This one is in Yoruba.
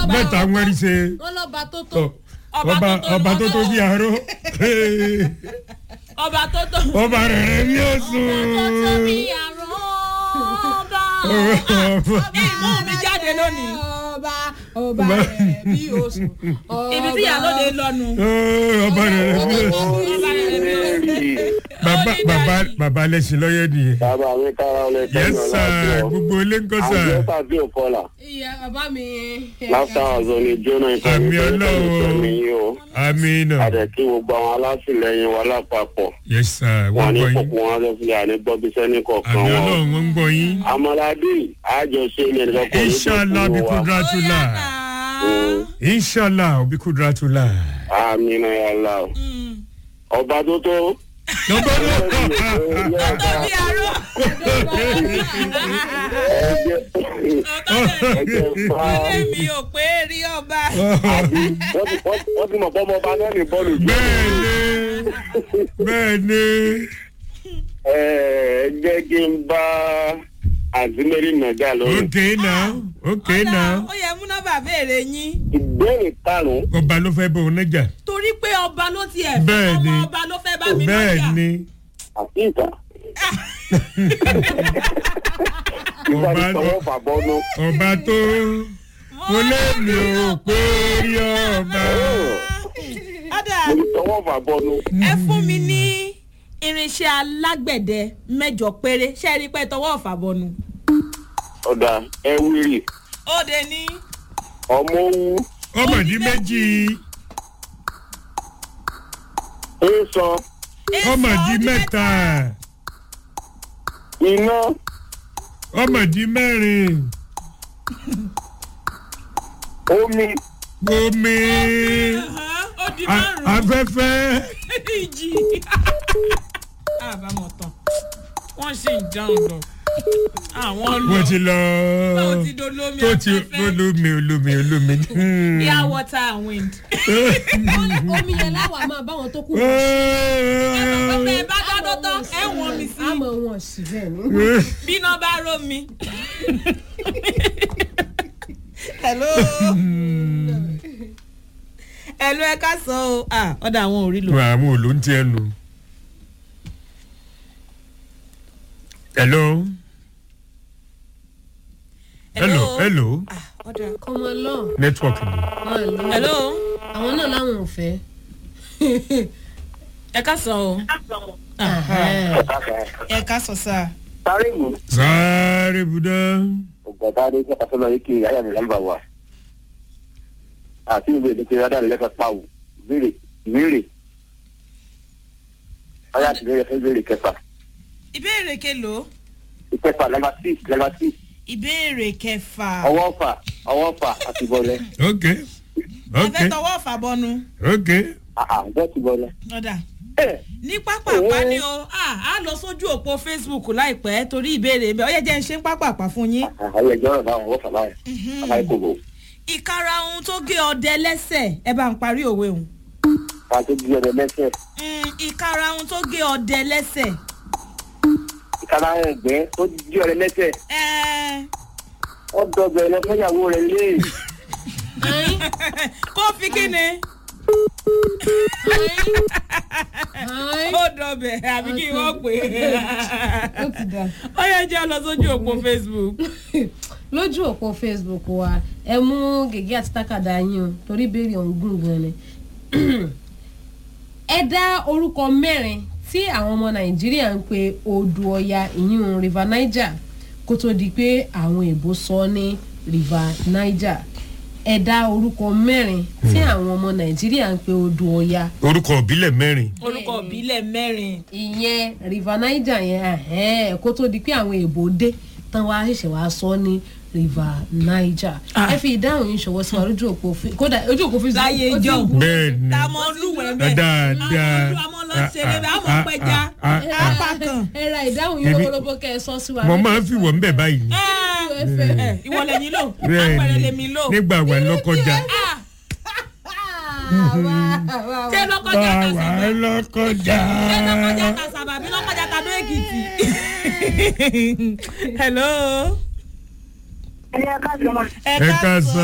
mẹ́ta wẹ́rí ṣe wọn lọ́ba tó tó ọba ọba tó tó bí aró ọba tó tó. ọba rẹ̀ rẹ̀ bí ó sùn. tóbi àrùn ọba. ìmú mi jáde lónìí. ọba ọba rẹ̀ bí oṣù. ibi tí ìyálóde lọ́nu. ọba rẹ̀ rẹ̀ bí ó sùn. ọba rẹ̀ bí ó sùn. bàbá bàbá bàbá lẹ́sìn lọ́yẹ̀ nìyẹn. bàbá mi kára ọlẹ yes sir gbogbo ilé ń kọ́ sir. àjẹsà bí ò kọlà ìyá bàbá mi. láfíà ọ̀zọ́ ni jóná Àmì Ọlọ́run. yìí o amina àdẹ̀kí gbogbo àwọn alátìlẹyìn wa lápapọ̀ yes sir wọn wọ́n ní gbọ́ yín. kókó wọn lọ́sílẹ̀ àní gbọ́bíṣẹ́ ní kọ̀ọ̀kan àmì wọn. ọlọ́run wọ́n ń gbọ́ yín. amalade àjọṣe ní ẹnìkan kò ní inshallah bí kudratula inshallah bí kudratula. amina yàrá o ọba tó tó lọ́gbọ́n náà. tóbi àrùn. ẹgbẹ́ ẹgbẹ́ fa ilé mi ò pé rí ọba. wọ́n ti- wọ́n ti mọ̀ pé ọmọ ọba náà ní bọ́ọ̀lù jù. bẹ́ẹ̀ni bẹ́ẹ̀ni ẹ ẹ jẹ́ kí n bá àzímẹ́rì nàgà lórí. okay now okay now ó yẹ mú nọ́mbà béèrè yín. ìbéèrè karùn-ún ọba ló fẹ́ bọ̀ ọ́ nájà torí pé ọba ló tiẹ̀ fẹ́ Bẹ́ẹ̀ ni. ọmọ ọba ló fẹ́ bá mi lọ́jà. bẹ́ẹ̀ni àti ìta. ìgbà Ọba tí tọwọ́ fà bọ́nú. ọba tó mo lé mi ò pé rí ọba. ọ̀dà mo ní tọwọ́ fà bọ́nú. ẹ fún mi ní irinṣẹ́ alágbẹ̀dẹ mẹ́jọ péré ṣé ẹ rí pé tọwọ́ ọ̀fà bọnu. ọ̀dà ẹ wíìrì ó de ní ọmọ owó ọmọdé méjì ń sọ ọmọdé mẹ́ta iná ọmọdé mẹ́rin omi omi ó di a- márùn-ún afẹ́fẹ́ ìjì. àbámọ̀ tán wọ́n sì ń dáhùn lọ àwọn lọ wọ́n ti lọ báwo ti dolómi tó ti afẹ́fẹ́ olómi olómi olómi. Hmm. air water and wind. omi yẹn láwa máa báwọn tó kù. ọbẹ̀ bá dáná tán ẹ̀ wọ́n mi sí àmọ́ wọn sì bẹ́ẹ̀ ni. bí iná bá ró mi. hello. hello ẹ ká sọ o ah ọ̀dà àwọn ò rí lò. wà á mú òlò ń tiẹ̀ nù. hello hello hello Ah, ọ̀dà. ọmọ lọ network ni. wọn lọ hello àwọn náà láwọn ò fẹ́. ẹ ká sọ o. ẹ ká sọ sáà. sáré mú. sáré budá. ọ̀gbọ̀dá adé kẹta sọ́nà yìí kí ayé mi lálùbà wà. àti ìwé ìdíje rádà lẹ́kọ̀ọ́ pàwọ̀ ìbéèrè ìbéèrè. ọyá àti ìbéèrè fún ìbéèrè kẹfà. ìbéèrè kelo ìkẹfà lẹ́gbà six lẹ́gbà six ìbéèrè kẹfà. ọwọ́ fà ọwọ́ fà àti bọ́lẹ̀. ok ẹ ok fẹ́ tọwọ́ ọ̀fà bọnu. ok àà bẹ́ẹ̀ ti bọ́lẹ̀. ọ̀dà ẹ ní pápápá ni o ah, a lọ sójú òpó facebook láìpẹ́ torí ìbéèrè mi ọ̀yẹ́ jẹ́ ń ṣe ń pápápá fún yín. àwọn ẹjọ́ rẹ̀ báwọn ọwọ́ fà báwọn. àbáyé kò bò. ìkara ohun tó gé ọdẹ lẹ́sẹ̀ ẹ bá ń parí òwe òun. ká tó bí ọdẹ lẹ́sẹ̀. Mm, ìkara ohun tó gé ọdẹ lẹ́sẹ̀. ìkàrà ẹgbẹ́ tó bí ọdẹ lẹ́sẹ̀. Ẹ, wọ́n dọ̀bẹ̀ lọ fẹ́yàwó rẹ̀ lé. kó fi kí ni ó dọ̀bẹ̀ àbí kí wọ́n pè ó ti dà. é ó yẹ jẹ́ lọ sójú òpó facebook. lójú òpó facebook wa ẹ mú gègé àti tákàdá yín o torí béèrè ọ̀hún gùn gan ni. ẹ dá orúkọ mẹ́rin tí àwọn ọmọ nàìjíríà ń pe odò ọya ìyún river niger kó tó di pé àwọn èèbó sọ ní river niger ẹ dá orúkọ mẹ́rin tí àwọn ọmọ nàìjíríà ń pe odò ọya orúkọ òbílẹ̀ mẹ́rin orúkọ ìbílẹ̀ mẹ́rin. ìyẹn river niger yẹn ẹhẹ́n, kó tó di pé àwọn èèbò dé tán wá ṣẹ̀ṣẹ̀ wá sọ ní river niger Ah. ẹ fi ìdáhùn yín ṣọwọ́ sí wa lójú òpó fi kódà ojú òpó fi Láyé ó ti ijó. bú. bẹ́ẹ̀ ni tá a mọ olúwẹ̀ bẹ́ẹ̀ dáadáa àwọn ọmọ lọ ṣeré bẹ́ẹ̀ àwọn pẹja Ah, ah, ah, apá kan. ẹ ra ìdáhùn yín Ibi- lọ́wọ́lọ́wọ́ kẹ́ ẹ sọ sí wa. mo máa ń fi wọ́n bẹ̀ báyìí ni. ẹ ìwọ lẹ́yìn lò bẹ́ẹ̀ àpẹẹrẹ ni lèmi lò. nígbà wà lọ́kọjá Ah, ṣé lọ́kọjá wà kàṣà wà lọ́kọjá. ṣé lọ́kọjá kàṣà bàbí lọ́kọjá kadó èkìtì. hello. ẹ ká sọ ma. ẹ ẹ ká ká sọ. sọ.